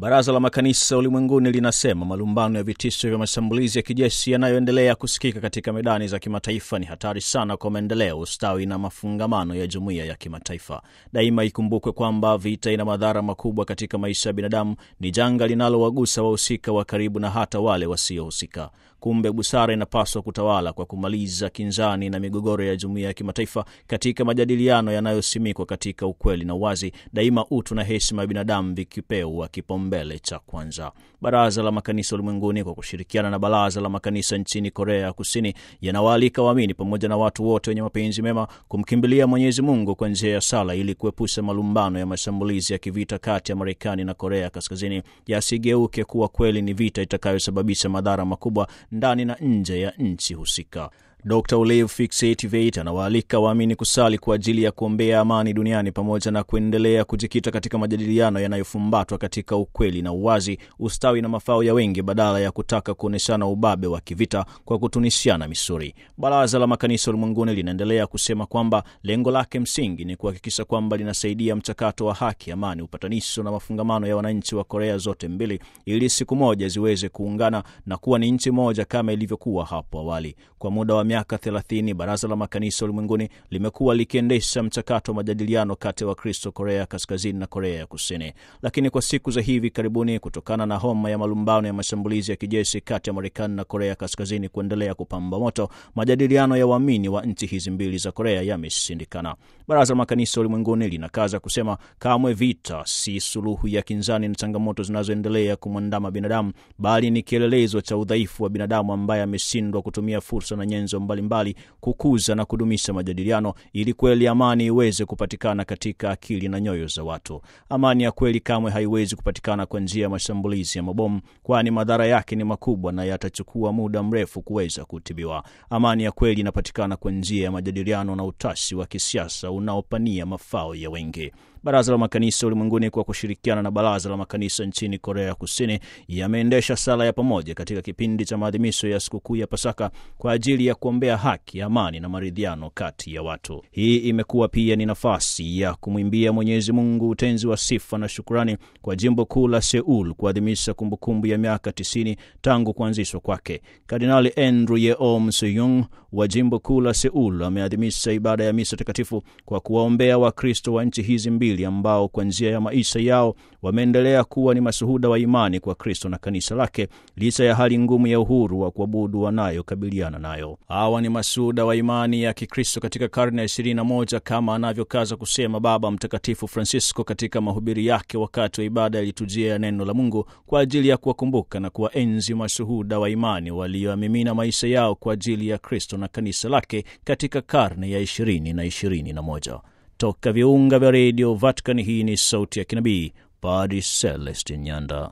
Baraza la Makanisa Ulimwenguni linasema malumbano ya vitisho vya mashambulizi ya kijeshi yanayoendelea kusikika katika medani za kimataifa ni hatari sana kwa maendeleo, ustawi na mafungamano ya jumuiya ya kimataifa. Daima ikumbukwe kwamba vita ina madhara makubwa katika maisha ya binadamu, ni janga linalowagusa wahusika wa karibu na hata wale wasiohusika. Kumbe busara inapaswa kutawala kwa kumaliza kinzani na migogoro ya jumuiya ya kimataifa katika majadiliano yanayosimikwa katika ukweli na uwazi, daima utu na heshima ya binadamu vikipewa kipaumbele cha kwanza. Baraza la Makanisa Ulimwenguni kwa kushirikiana na Baraza la Makanisa nchini Korea ya Kusini yanawaalika waamini pamoja na watu wote wenye mapenzi mema kumkimbilia Mwenyezi Mungu kwa njia ya sala ili kuepusha malumbano ya mashambulizi ya kivita kati ya Marekani na Korea Kaskazini yasigeuke kuwa kweli ni vita itakayosababisha madhara makubwa ndani na nje ya nchi husika. Dr Olev Fixativate anawaalika waamini kusali kwa ajili ya kuombea amani duniani pamoja na kuendelea kujikita katika majadiliano yanayofumbatwa katika ukweli na uwazi, ustawi na mafao ya wengi, badala ya kutaka kuonyeshana ubabe wa kivita kwa kutunishiana misuri. Baraza la Makanisa Ulimwenguni linaendelea kusema kwamba lengo lake msingi ni kuhakikisha kwamba linasaidia mchakato wa haki, amani, upatanisho na mafungamano ya wananchi wa Korea zote mbili, ili siku moja ziweze kuungana na kuwa ni nchi moja kama ilivyokuwa hapo awali. Kwa muda wa miaka 30 Baraza la Makanisa Ulimwenguni limekuwa likiendesha mchakato wa majadiliano kati ya Wakristo Korea Kaskazini na Korea ya Kusini, lakini kwa siku za hivi karibuni, kutokana na homa ya malumbano ya mashambulizi ya kijeshi kati ya Marekani na Korea Kaskazini kuendelea kupamba moto, majadiliano ya waamini wa nchi hizi mbili za Korea yameshindikana. Baraza la Makanisa Ulimwenguni linakaza kusema kamwe vita si suluhu ya kinzani na changamoto zinazoendelea kumwandama binadamu, bali ni kielelezo cha udhaifu wa binadamu ambaye ameshindwa kutumia fursa na nyenzo mbalimbali kukuza na kudumisha majadiliano ili kweli amani iweze kupatikana katika akili na nyoyo za watu. Amani ya kweli kamwe haiwezi kupatikana kwa njia ya mashambulizi ya mabomu, kwani madhara yake ni makubwa na yatachukua muda mrefu kuweza kutibiwa. Amani ya kweli inapatikana kwa njia ya majadiliano na utashi wa kisiasa unaopania mafao ya wengi. Baraza la Makanisa Ulimwenguni kwa kushirikiana na Baraza la Makanisa nchini Korea ya Kusini yameendesha sala ya pamoja katika kipindi cha maadhimisho ya sikukuu ya Pasaka kwa ajili ya kuombea haki, amani na maridhiano kati ya watu. Hii imekuwa pia ni nafasi ya kumwimbia Mwenyezi Mungu utenzi wa sifa na shukurani kwa jimbo kuu la Seul kuadhimisha kumbukumbu ya miaka 90 tangu kuanzishwa kwake. Kardinali Andrew Yeom Seyung wa jimbo kuu la Seul ameadhimisha ibada ya misa takatifu kwa kuwaombea Wakristo wa nchi hizi mbili ambao kwa njia ya maisha yao wameendelea kuwa ni mashuhuda wa imani kwa Kristo na kanisa lake licha ya hali ngumu ya uhuru wa kuabudu wanayokabiliana nayo. Hawa ni mashuhuda wa imani ya Kikristo katika karne ya 21 kama anavyokaza kusema Baba Mtakatifu Francisco katika mahubiri yake wakati wa ibada ya litujia ya neno la Mungu kwa ajili ya kuwakumbuka na kuwaenzi mashuhuda wa imani walioamimina maisha yao kwa ajili ya Kristo na kanisa lake katika karne ya 20 na 21. Toka viunga vya redio Vatican, hii ni sauti ya kinabii Padri Celestin Nyanda.